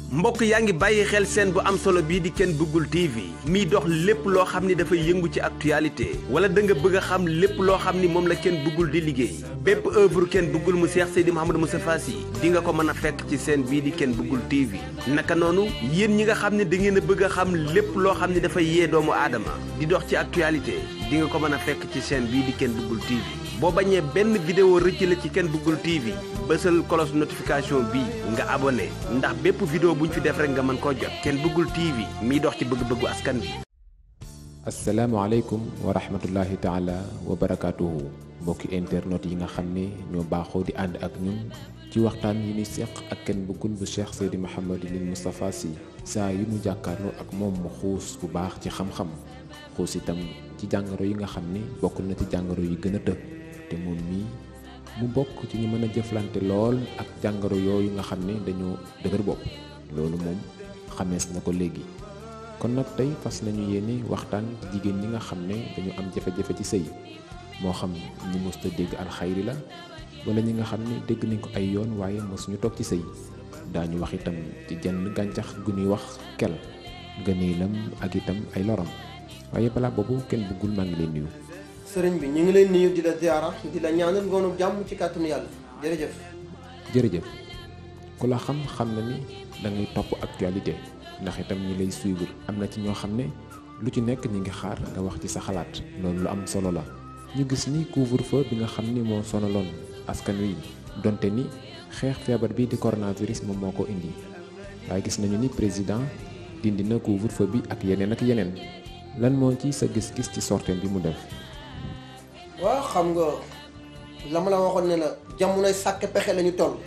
mbokk yaa ngi bàyyi xel seen bu am solo bii di kenn bëggul TV miy dox lépp loo xam ni dafay yëngu ci actualité wala da nga bëgg a xam lépp loo xam ni moom la kenn bëggul di liggéey bépp œuvre kenn bëggul mu Seex Seydi Mouhamadou Moustapha Sy di nga ko mën a fekk ci seen bii di kenn bëggul TV naka noonu yéen ñi nga xam ne da ngeen a bëgg a xam lépp loo xam ni dafay yee doomu aadama di dox ci actualité di nga ko mën a fekk ci seen bii di kenn bëggul TV boo bañee benn vidéo rëcc la ci kenn bëggul TV bësal cloche notification bi nga abonné ndax bépp vidéo buñ fi def rek nga mën koo jot kenn bëggul TV miy dox ci bëgg-bëggu askan bi asalaamaaleykum wa rahmatullahi taala wa barakaatuhu mbokki internet yi nga xam ne ñoo baaxoo di ànd ak ñun ci waxtaan yi ni seq ak kenn bëggul bu Cheikh Seydi Mouhamadou Moustapha Sy saa yi mu jàkkaarloo ak moom mu xuus bu baax ci xam-xam xuus itam ci jàngoro yi nga xam ni bokk na ci jàngoro yi gën a të te moom mii mu bokk ci ñu mën a jëflante lool ak jàngoro yooyu nga xam ne dañoo dëgër bopp loolu moom xamees na ko léegi kon nag tey fas nañu yéene waxtaan jigéen ñi nga xam ne dañu am jafe-jafe ci sëy moo xam ñi mësta dégg alxayri la wala ñi nga xam ne dégg nañ ko ay yoon waaye mësuñu toog ci sëy daañu wax itam ci jenn gàncax gu ñuy wax kel gëneelam ak itam ay loram waaye balaa boobu kenn bëggul maa ngi leen nuyu sëriñ bi ñu ngi lay nuyu di la ziara di la ñaanal ngoonu jàmm ci kàttanu yàlla jërëjëf. jërëjëf ku la xam xam na ni da ngay topp actualité ndax itam ñi lay suivre am na ci ñoo xam ne lu ci nekk ñi ngi xaar nga wax ci sa xalaat loolu lu am solo la ñu gis ni couvre-feu bi nga xam ni moo sonaloon askan wi donte ni xeex feebar bi di coronavirus moom moo ko indi waaye gis nañu ni président dindi na couvre-feu bi ak yeneen ak yeneen lan moo ci sa gis-gis ci sorteem bi mu def. waaw xam nga la ma la waxoon ne la jamonoy sàkk pexe la ñu toll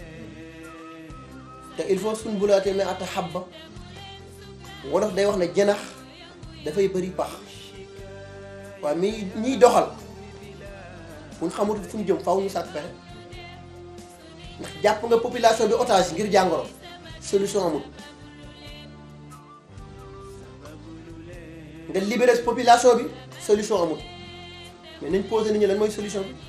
te il faut suñ bulaatee mais ata xabba wolof day wax ne jënax dafay bëri pax waaye mi ñiy doxal buñ xamatul fu ñu jëm faw ñu sàkk pexe ndax jàpp nga population bi otage ngir jàngoro solution amul nga libéré population bi solution amul mais nañ posé nit ñi lan mooy solution bi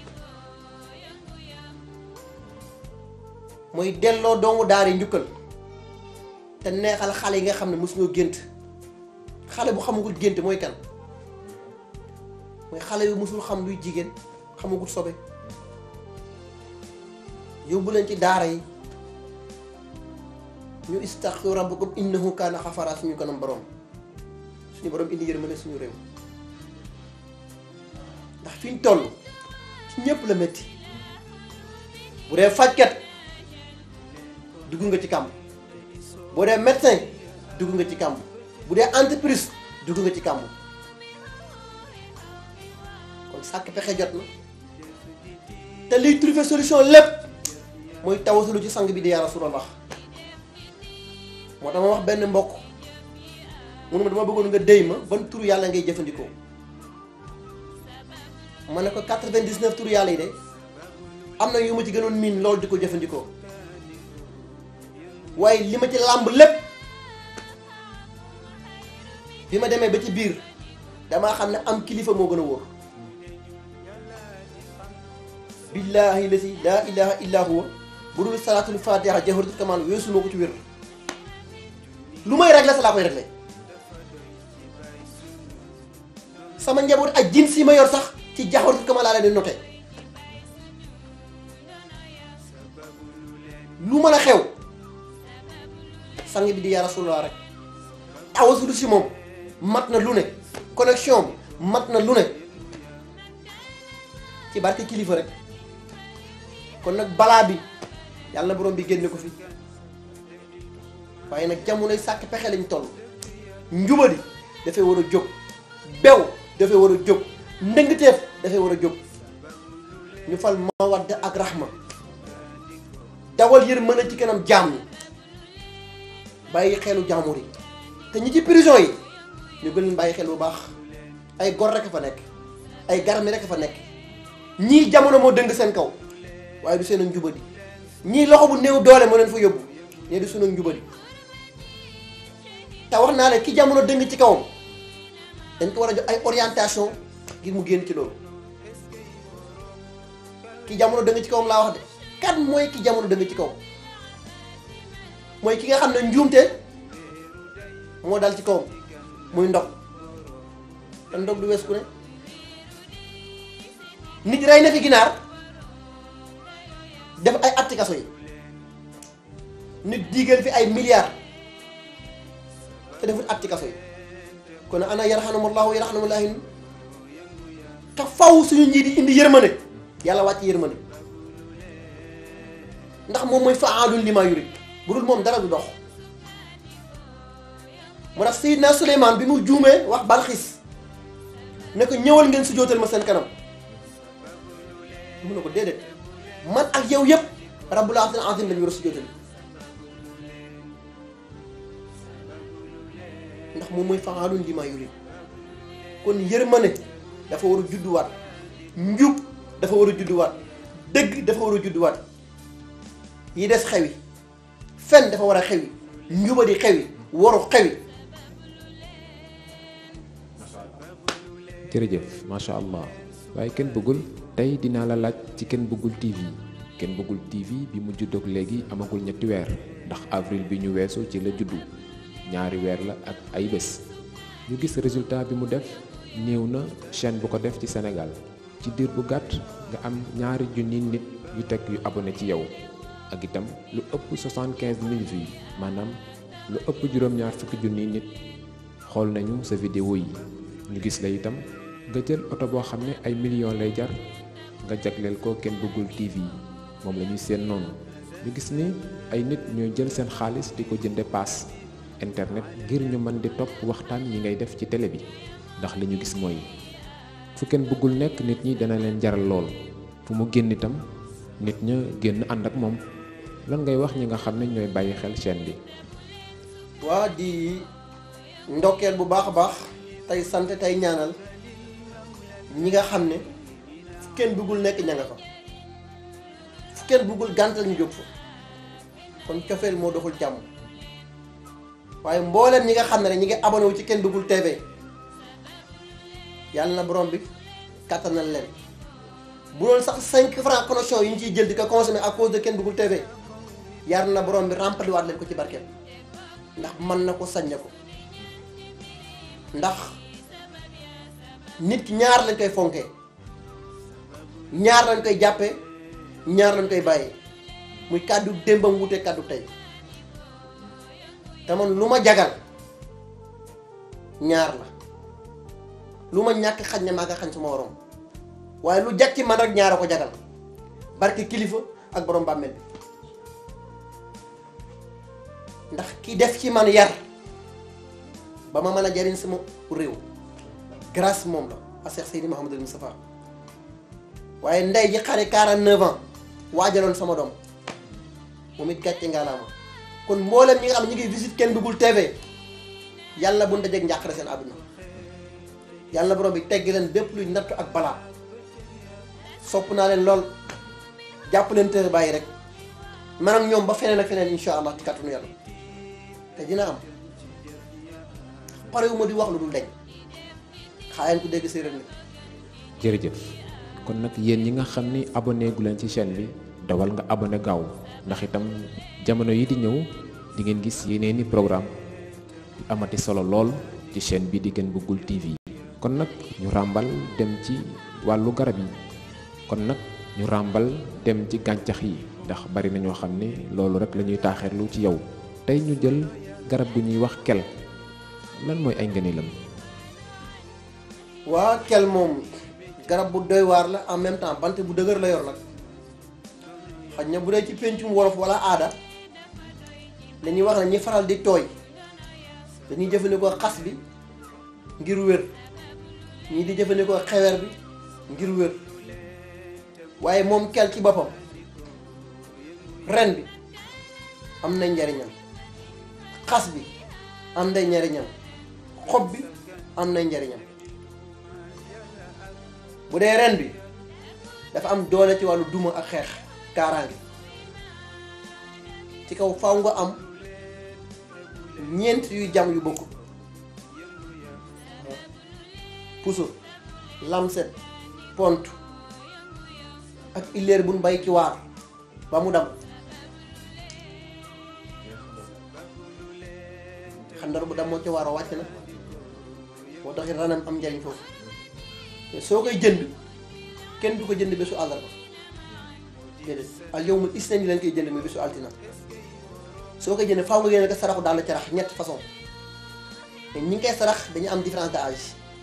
mooy delloo doomu daara yi njukkal te neexal xale yi nga xam ne mosuñoo gént xale bu xamagul gént mooy kan mooy xale yu mosul xam luy jigéen xamagul sobe yóbbu leen ci daara yi ñu istaxfiru rabbakum innahu kaana xafara suñu kanam borom suñu borom indi yërmande suñu réew ndax fi ñu toll ci ñëpp la métti bu dee fajkat dugg nga ci kàmb bu dee médecin dugg nga ci kàmb bu dee entreprise dugg nga ci kàmb kon sàkk pexe jot na te liy trouver solution lépp mooy tawasalu ci sang bi di yaa Rasulallah moo tax ma wax benn mbokk mun ma dama bëggoon nga déy ma ban turu yàlla ngay jëfandikoo ma ne ko 99 turu yàlla yi de am na yu ma ci gënoon miin loolu di ko jëfandikoo waaye li ma ci làmb lépp bi ma demee ba ci biir damaa xam ne am kilifa moo gën a wóor billaahi la si laa ilaha illa huwa bu dul salaatul fatiha jawharatul kamal weesu ma ko ci wér lu may réglé sa laa koy réglé sama njaboot ak jins yi ma yor sax ci jaxwaratul kamal laa leen di noté lu mën a xew sang bi di yaa rasulullah rek awasulu si moom mat na lu ne connexion bi mat na lu ne ci barke kilifa rek kon nag balaa bi yàlla na borom bi génne ko fi waaye nag jamonoy sàkk pexe lañ toll njubadi dafay war a jóg bew dafay war a jóg ndëngteef dafay war a jóg ñu fal mawadda ak rahma dawal yër mën a ci kanam jaam ñi bàyyi xelu jaamur yi te ñi ci prison yi ñu gën leen bàyyi xel bu baax ay gor rek a fa nekk ay garmi rek a fa nekk ñii jamono moo dëng seen kaw waaye du seen ak njubadi ñii loxo bu néew doole moo leen fa yóbbu ñee du seen ak njubadi te wax naa ne ki jamono dëng ci kawam dañ ko war a jox ay orientation ngir mu génn ci loolu ki jamono dëng ci kawam laa wax de kan mooy ki jamono dëng ci kawam mooy ki nga xam ne njuumte moo dal ci kawam muy ndog te ndog du wees ku ne nit rey na fi ginaar def ay atti kaso yi nit diigal fi ay milliards te deful atti kaso yi kon ana yarhamullahu yarhamullahi te faw suñu njiit yi indi yërmande yàlla wàcc yërmande ndax moom mooy faalun lima yurid bu dul moom dara du dox moo tax Seydina Souleymane bi mu juumee wax Balxiis ne ko ñëwal ngeen su jootal ma seen kanam mu ne ko déedéet man ak yow yëpp rabbul arsil azim lañu war a su jootal ndax moom mooy faalun lima yurid kon yërmande dafa war a judduwaat njub dafa war a judduwaat dëgg dafa war a judduwaat yi des xewi fen dafa war a xewi njubadi xewi waru xewi jërëjëf macha allah waaye kenn bëggul tey dinaa la laaj ci kenn bëggul TV kenn bëggul TV bi mu juddoog léegi amagul ñetti weer ndax avril bi ñu weesu ci la juddu ñaari weer la ak ay bés ñu gis résultat bi mu def néew na chaîne bu ko def ci Sénégal ci diir bu gàtt nga am ñaari junni nit yu teg yu abonné ci yow ak itam lu ëpp 75 000 vues maanaam lu ëpp juróom-ñaar fukki junni nit xool nañu sa vidéo yi ñu gis la itam nga jël oto boo xam ne ay millions lay jar nga jagleel ko kenn bëggul TV moom la ñuy seen noonu ñu gis ni ay nit ñooy jël seen xaalis di ko jënde paas internet ngir ñu mën di topp waxtaan yi ngay def ci télé bi ndax li ñu gis mooy fu kenn bëggul nekk nit ñi dana leen jaral lool fu mu génn itam nit ña génn ànd ak moom lan ngay wax ñi nga xam ne ñooy bàyyi xel chaîne bi. waa di ndokkeel bu baax a baax tey sant tey ñaanal ñi nga xam ne fu kenn bëggul nekk ña nga fa fu kenn bëggul gàntal ñu jóg fa kon cofeel moo doxul jàmm waaye mbooleem ñi nga xam ne ñi ngi abonné wu ci kenn bëggul TV yàlla na borom bi kattanal leen bu doon sax 5 francs connexion yi ñu ciy jël di ko consommer à cause de kenn bëggul TV yàlla na borom bi rempli waat leen ko ci barkeel ndax mën na ko sañ na ko ndax nit ki ñaar lañ koy fonkee ñaar lañ koy jàppee ñaar lañ koy bàyyee muy kàddu démbam wute kàddu tey te man lu ma jagal ñaar la lu ma ñàkk xañ ne maa ko xañ suma waroom waaye lu jag ci man rek ñaar a ko jagal barke kilifa ak borom bàmmeel bi ndax ki def ci man yar ba ma mën a jariñ sama réew grâce moom la a Cheikh Seydi Mouhamadul Moustapha waaye ndey ji xare 49 ans waajaloon sama doom moom it gàcce ngaalaama kon mboolem ñi nga xam ne ñi ngi visite kenn bëggul TV yàlla bu ndajeeg njàqare seen àdduna yàlla borom bi tegg leen bépp luy nattu ak balaa sopp naa leen lool jàpp leen tër bàyyi rek man ak ñoom ba feneen ak feneen insha allah ci kàttanu yàlla te dina am parewuma di wax lu dul deñ xaayaan ku dégg séeréer ni jërëjëf kon nag yéen ñi nga xam ni abonné gu leen ci chaîne bi dawal nga abonné gaaw ndax itam jamono yi di ñëw di ngeen gis yeneeni programme yu amati solo lool ci chaîne bi di Ken Bëggul TV kon nag ñu ràmbal dem ci wàllu garab yi kon nag ñu ràmbal dem ci gàncax yi ndax bari na ñoo xam ne loolu rek la ñuy taaxeerlu ci yow tey ñu jël garab gu ñuy wax kel lan mooy ay ngëneelam waa kel moom garab bu doy waar la en même temps bant bu dëgër la yor nag xaj na bu dee ci péncum wolof wala aada dañuy wax ne ñi faral di tooy dañuy jëfandikoo xas bi ngir wér ñii di jëfandikoo xewer bi ngir wér waaye moom kel ci boppam ren bi am na njariñam xas bi am na njariñam xob bi am na njariñam bu dee ren bi dafa am doole ci wàllu duma ak xeex kaaraange ci kaw faw nga am ñeent yuy jam yu bokkul puso lamset pont ak illeer buñ bay ci waar ba mu dam xandar bu dam moo ci waaroo wàcc na moo tax ranam am njariñ foofu mais soo koy jënd kenn du ko jënd bésu àllarba déedéet al yawmul isnaini lañ koy jënd muy bésu altina soo koy jënd faaw nga génne ko saraxu daal la carax ñett façon mais ñi ngi koy sarax dañu am différence d'âge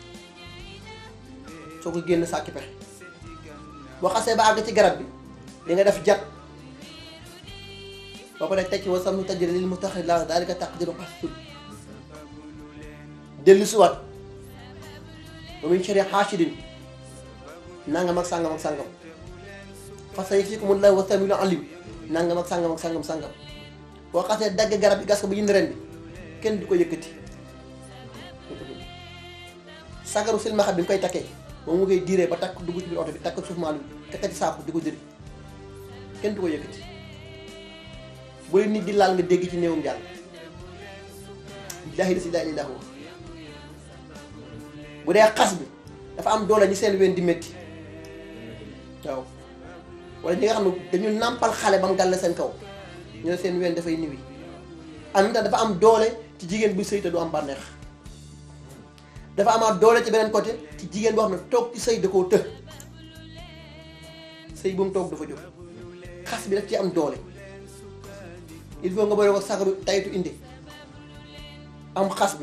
soo ko génn sàkki pexe boo xasee ba àgg ci garab bi di nga def jat boo ko def teg ci wa sam tajri lil mustaxir la daalika taqdiru xasul dellu siwaat ba muy cere xaasidin nangam ak sàngam ak sàngam fasa yi fii ko mun la wa samilu alim nangam ak sàngam ak sàngam sàngam boo xasee dagg garab bi gas ko ba yënd ren bi kenn du ko yëkkati sagaru silmaxa bi nga koy takkee moom mu koy diiree ba takk dugg ci biir oto bi takk suuf maalu takkati saaku di ko diri kenn du ko yëkkati bu leen nit di laal nga dégg ci néewum jàll billaahi la ilaaha illaa huwa bu dee xas bi dafa am doole ñi seen ween di métti waaw wala ñi nga xam ne dañu nàmpal xale ba mu gàll seen kaw ñu ne seen ween dafay niwi en même temps dafa am doole ci jigéen bu sëy te du am bànneex dafa amaat doole ci beneen côté ci jigéen boo xam ne toog ci sëy da koo të sëy bu mu toog dafa jóg xas bi daf ci am doole il faut nga boole ko sagaru taytu indi am xas bi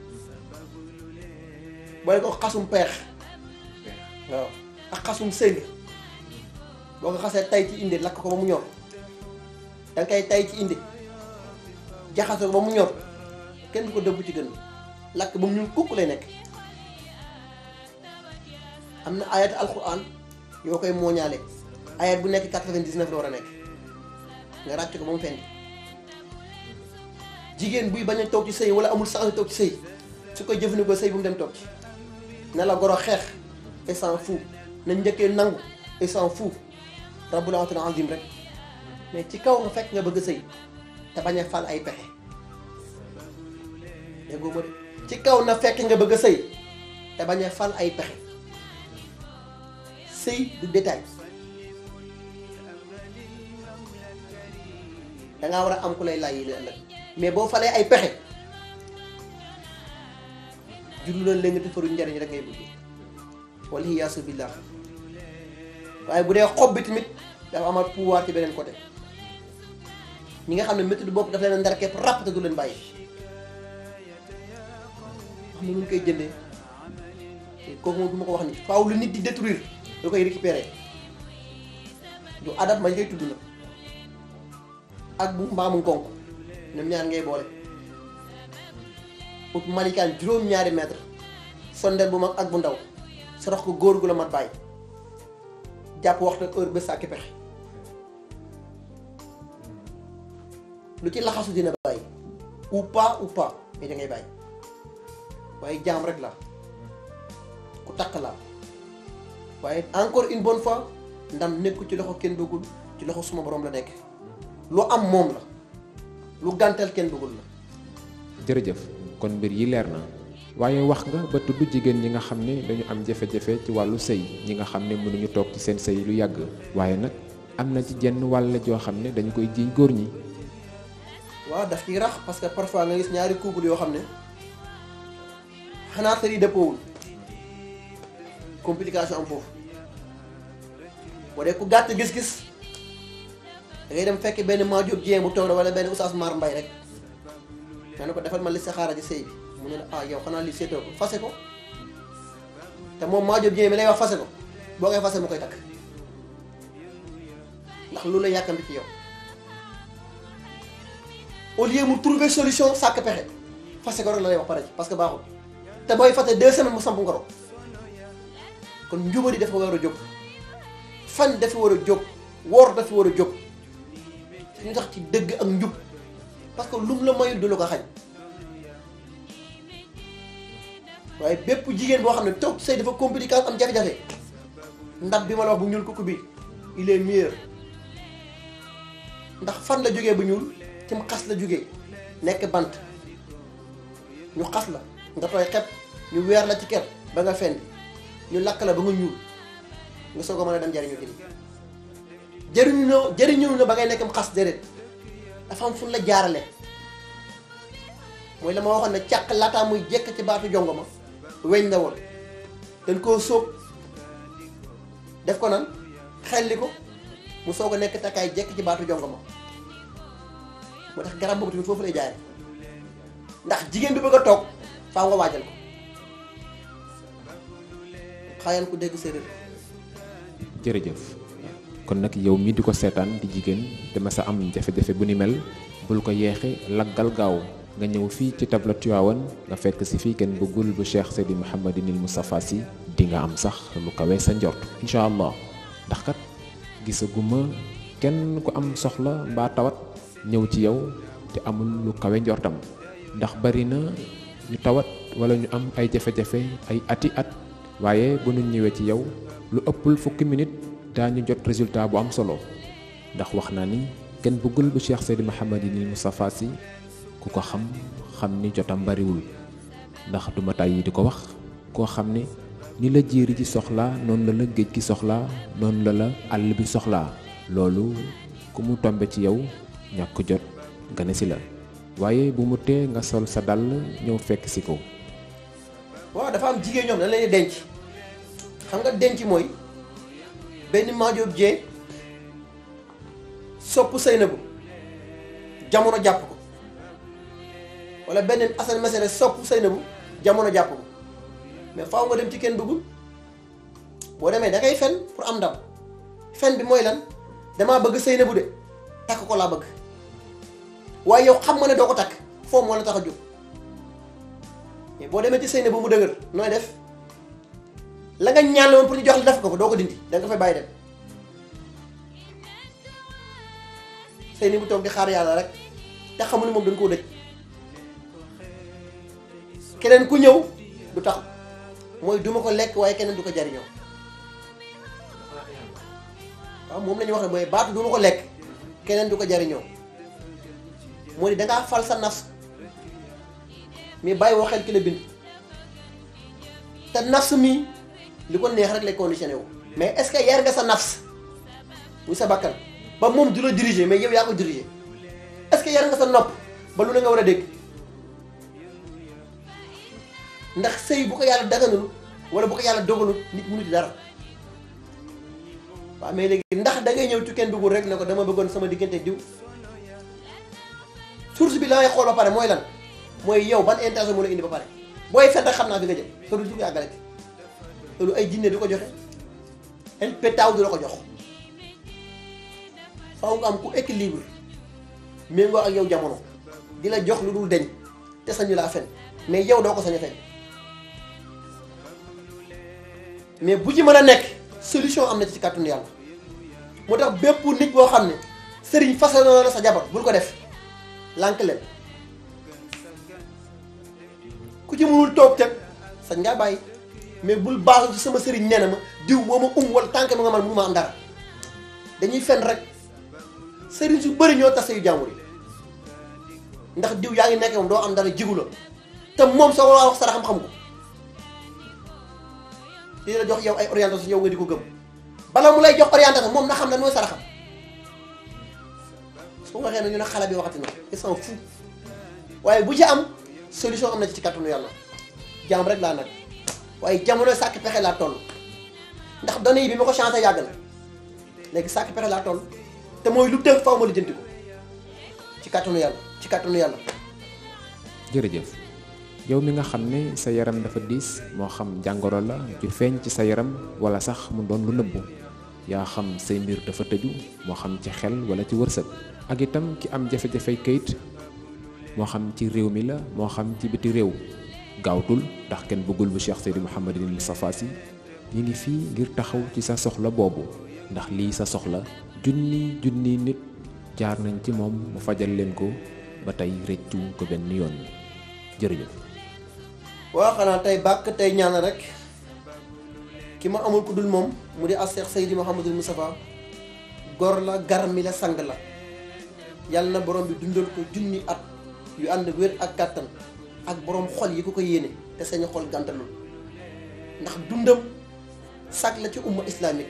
boole ko xasum peex waaw ak xasum sëng boo ko xasee tay ci indi lakk ko ba mu ñor danga koy tay ci indi jaxase ko ba mu ñor kenn du ko dëbb ci gën lakk ba mu ñuul kukk lay nekk am na ayat alquran yoo koy mooñaale ayat bu nekk 99 la war a nekk nga ràcc ko ba mu fendi jigéen buy bañ a toog ci sëy wala amul sax toog ci sëy su koy jëfandikoo sëy bu mu dem toog ci ne la goro xeex et s'en fout na njëkkee nangu et s'en fout rabbul azim rek mais ci kaw nga fekk nga bëgg sëy te bañ a fal ay pexe déggoo ma de ci kaw na fekk nga bëgg a sëy te bañ a fal ay pexe sëy du détail dangaa war a am ku lay laaj yi la ëllëg mais boo falee ay pexe jurlu la léegi defaru njariñ rek ngay bëgg wala yaasu billah waaye bu dee xob bi tamit dafa amaat pouvoir ci beneen côté ñi nga xam ne métti du bopp dafa leen ndar képp ràpp te du leen bàyyi xam ne nu ñu koy jëndee kooku moom du ma ko wax ni faaw lu nit di détruire da koy récupérer du adab ma koy tudd na ak bu mbaamu nkonk ñoom ñaar ngay boole ut malikaan juróom-ñaari mètre sondeel bu mag ak bu ndaw sorox ko góor gu la mat bàyyi jàpp waxtu heure ba sàkki pexe lu ci laxasu dina bàyyi ou pas ou pas mais da ngay bàyyi waaye jaam rek la ku takk la waaye encore une bonne fois ndam nekku ci loxo kenn bëggul ci loxo suma borom la nekk lu am moom la lu gàntal kenn bëggul la jërëjëf kon mbir yi leer na waaye wax nga ba tudd jigéen ñi nga xam ne dañu am jafe-jafe ci wàllu sëy ñi nga xam ne mënuñu toog ci seen sëy lu yàgg waaye nag am na ci jenn wàll joo xam ne dañu koy jiiñ góor ñi waaw daf ciy rax parce que parfois nga gis ñaari couple yoo xam ne xanaa yi dëppoowul complication am foofu boo dee ku gàtt gis-gis da ngay dem fekk benn Maajob Dieng bu toog wala benn Oustaz Mar Mbay rek nga ne ko defal ma li saxaara ci sëy bi mu ne la ah yow xanaa li seetoo ko fase ko te moom Maajob Dieng mi lay wax fase ko boo koy fase mu koy takk ndax lu la yàkkamti ci yow au lieu mu trouver solution sàkk pexe fase ko rek la lay wax pare ci parce que baaxul te booy fase deux semaines mu samp ngoro kon njubadi dafa war a jóg fan dafa war a jóg woor dafa war a jóg ñu tax ci dëgg ak njub parce que lum la mayul du la ko xañ waaye bépp jigéen boo xam ne toog sëy dafa compliqué am jafe-jafe ndab bi ma la wax bu ñuul kukku bi il est meilleur ndax fan la jógee bu ñuul ci mu xas la jógee nekk bant ñu xas la nga tooy xepp ñu weer la ci ker ba nga fendi ñu lakk la ba nga ñuul nga soog a mën a dem jariñu kii jëriñu na jëriñu na ba ngay nekk xas déedéet dafa am fu la jaarale mooy la ma waxoon ne càq laataa muy jekk ci baatu jongo ma weñ la woon dañ koo sóob def ko nan xelli ko mu soog a nekk takkaay jekk ci baatu jongo ma moo tax garab boobu tamit foofu lay jaare ndax jigéen bi bëgg a toog faaw nga waajal ko xayaan ku dégg séeréer jërëjëf kon nag yow mi di ko seetaan di jigéen dama sa am jafe-jafe bu ni mel bul ko yeexe laggal gaaw nga ñëw fii ci tabla Tiwaawan nga fekk si fii kenn bëggul bu Cheikh Seydi Mouhamadinil Moustapha Sy di nga am sax lu kawe sa njort incha allah ndax kat gisaguma kenn ku am soxla mbaa tawat ñëw ci yow te amul lu kawe njortam ndax bari na ñu tawat wala ñu am ay jafe-jafe ay ati at waaye bu ñu ñëwee ci yow lu ëppul fukki minute daañu jot résultat bu am solo ndax wax naa ni kenn bëggul bu Cheikh Seydi Mouhamadinil Moustapha Sy ku ko xam xam ni jotam bariwul ndax duma tàyyi di ko wax koo xam ne ni la jéeri ji soxlaa noonu la la géej gi soxlaa noonu la la àll bi soxlaa loolu ku mu tombe ci yow ñàkk jot nga ne si la waaye bu mu tee nga sol sa dàll ñëw fekk si ko waaw dafa am jigéen ñoom dañ leen di denc xam nga denc mooy benn Madiop Dieng sopp Seynabou jamono jàpp ko wala benn Assane Mesere sopp Seynabou jamono jàpp ko mais faaw nga dem ci kenn duggul boo demee da ngay fen pour am ndam fen bi mooy lan damaa bëgg Seynabou de takk ko laa bëgg waaye yow xam nga ne doo ko takk foofu moo la tax a jóg mais boo demee ci Seynabou mu dëgër nooy def la nga ñaan la woon pour ñu jox la def ko fa doo ko dindi da nga fay bàyyi dem Seynabou toog di xaar yàlla rek te xamul ne moom dañ koo dëj keneen ku ñëw du tax mooy duma ko lekk waaye keneen du ko jariñoo waaw moom la ñuy wax ne mooy baatu duma ko lekk keneen du ko jariñoo moo di dangaa fal sa nafs mais bàyyi woo xel ki la bind te nafs mi li ko neex rek lay conditionné wu mais est-ce que yar nga sa nafs muy sa bakkan ba moom du la diriger mais yow yaa ko diriger est-ce que yar nga sa nopp ba lu ne nga war a dégg ndax sëy bu ko yàlla daganul wala bu ko yàlla dogalul nit mënu ci dara waaw mais léegi ndax da ngay ñëw ci kenn duggul rek ne ko dama bëggoon sama diggante diw source bi la ngay xool ba pare mooy lan mooy yow ban intention moo la indi ba pare booy fen rek xam naa fi nga jëm te du dugg àggale loolu ay jinne du ko joxe el pétaw du la ko jox faaw nga am ku équilibre méngoo ak yow jamono di la jox lu dul deñ te sañu laa fen mais yow doo ko sañ a fen mais bu ci mën a nekk solution am na ci kàttanu yàlla moo tax bépp nit boo xam ne sëriñ façon na sa jabar bul ko def lànk leen ku ci mënul toog teg sañ ngaa bàyyi mais bul baaxul ci sama sëriñ nee na ma diw moo ma um wala tànk ma nga man mënu ma am dara dañuy fen rek sëriñ su bëri ñoo tas yu jàmbur yi ndax diw yaa ngi nekk moom doo am dara jigu la te moom soo ko wax saraxam xam ko di la jox yow ay orientation yow nga di ko gëm bala mu lay jox orientation moom na xam ne mooy saraxam su waxee ne ñu ne xale bi waxati na ils s'en fout waaye bu ci am solution am na ci ci kàttanu yàlla jaam rek laa nag waaye jamono sàkk pexe laa toll ndax données yi bi ma ko changé yàgg na léegi sàkk pexe laa toll te mooy lu tënk faaw ma lijjanti ko ci kàttanu yàlla ci kàttanu yàlla. jërëjëf yow mi nga xam ne sa yaram dafa diis moo xam jàngoro la ju feeñ ci sa yaram wala sax mu doon lu nëbbu yaa xam say mbir dafa tëju moo xam ci xel wala ci wërsëg ak itam ki am jafe-jafey kayit moo xam ci réew mi la moo xam ci biti réew gaawtul ndax kenn bëggul bu Cheikh Seydi Mouhamadinil Moustapha Sy ñi ngi fii ngir taxaw ci sa soxla boobu ndax lii sa soxla junni junni nit jaar nañ ci moom mu fajal leen ko ba tey rëccu ko benn yoon jërëjëf waaw xanaa tey bàkk tey ñaan rek ki ma amul ku dul moom mu di as Cheikh Seydi Mouhamadul Moustapha gor la garmi la sang la yàlla na borom bi dundal ko junni at yu ànd wér ak kàttan ak borom xol yi ko ko yéene te sañu xol gàntalul ndax dundam sag la ci umma islamique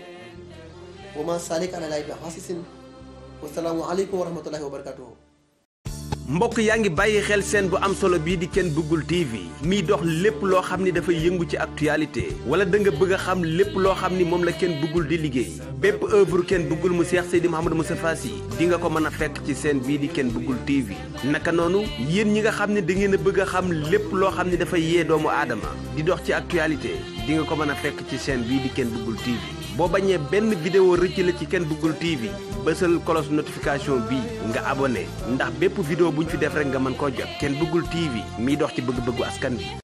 wa ma salik ala lay bi xaasisin wasalaamu aleykum wa rahmatullahi wa barakatuhu mbokk yaa ngi bàyyi xel seen bu am solo bii di kenn bëggul TV miy dox lépp loo xam ni dafay yëngu ci actualité wala da nga bëgg a xam lépp loo xam ni moom la kenn bëggul di liggéey bépp œuvre kenn bëggul mu Seex Seydi Mouhamadou Moustapha Sy di nga ko mën a fekk ci seen bii di kenn bëggul TV naka noonu yéen ñi nga xam ne da ngeen a bëgg a xam lépp loo xam ne dafay yee doomu aadama di dox ci actualité di nga ko mën a fekk ci chaîne bii di kenn bëggul TV boo bañee benn vidéo rëcc la ci kenn bëggul TV bësal cloche notification bi nga abonné ndax bépp vidéo bu ñu fi def rek nga mën koo jot kenn bëggul TV miy dox ci bëgg-bëggu askan bi